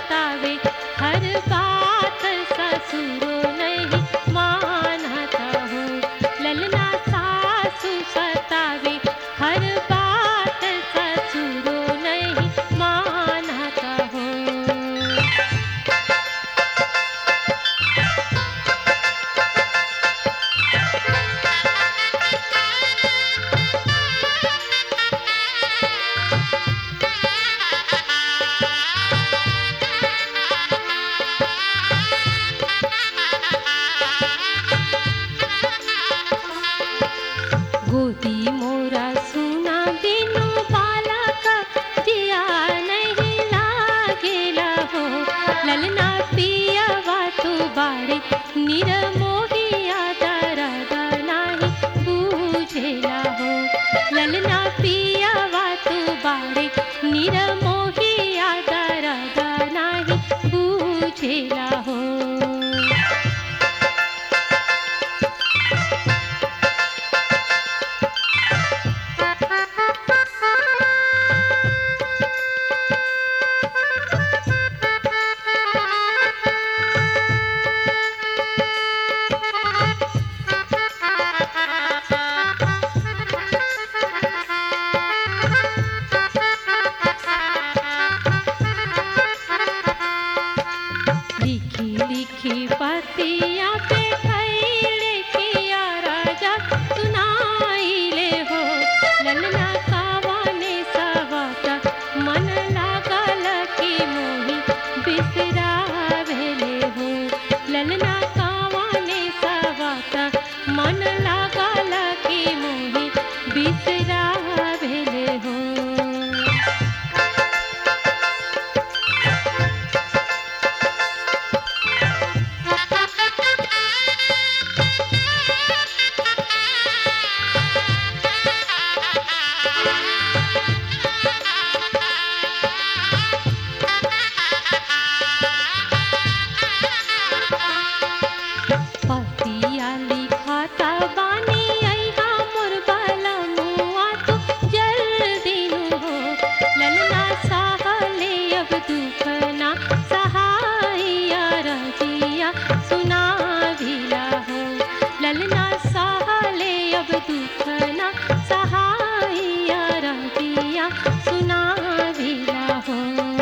सतावे हर बात ससुरो नहीं मानता हो ललना सासु सतावे हर बात ससुरो नहीं मानता हो गोदी मोरा सुना बिनु बालक जिया नहीं लागेला हो ललना पियवा तू बाड़े निरमोहिया दरद नाही बूझेला हो ललना पियवा तू बाड़े निरमोहिया दरद नाही बूझेला हो लिखी लिखी पतिया पे खैले किया राजा सुनाइले हो ललना कावाने सवाता मन लागल की मोही बिसरावेले हो ललना कावाने सवाता मन लागल की मोही बिसरावेले हो पतिया लिखाता बानी अइहा मोर बाला मुआ तू जल्दी नु हो ललना साहले अब दुखना सहाइया रजिया सुनाविला हो ललना साहले अब दुखना सहाइया रजिया सुनाविला हो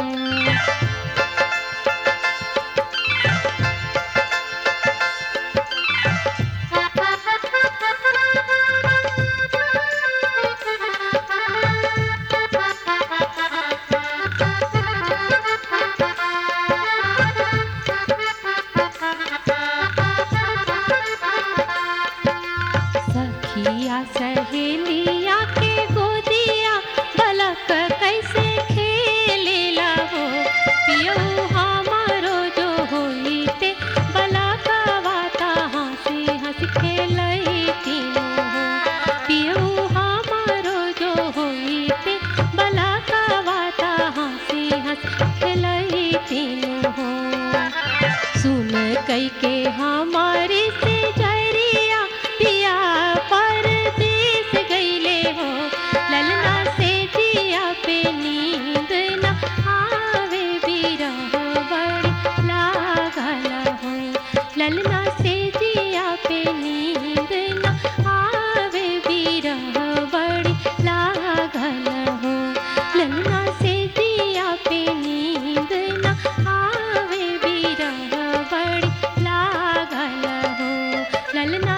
सखिया सहेलिया के गोदिया बलक कैसे खेलेला हो पियऊ हमारो जो होइते बलकवाता हंसी हंस खेलई तीनों हो पियऊ हमारो जो होइते बलकवाता हंसी हंस खेलई तीनों हो सुन कई के हमारे से जरिया पिया परदेस गईले हो ललना से जिया पे नींद न आवे बिरह बड़ी लागल हो ललना से जिया पे नींद न आवे बिरह बड़ी लागल हो ललना से जिया पे नींद न आवे बिरह बड़ी लागल हो ललना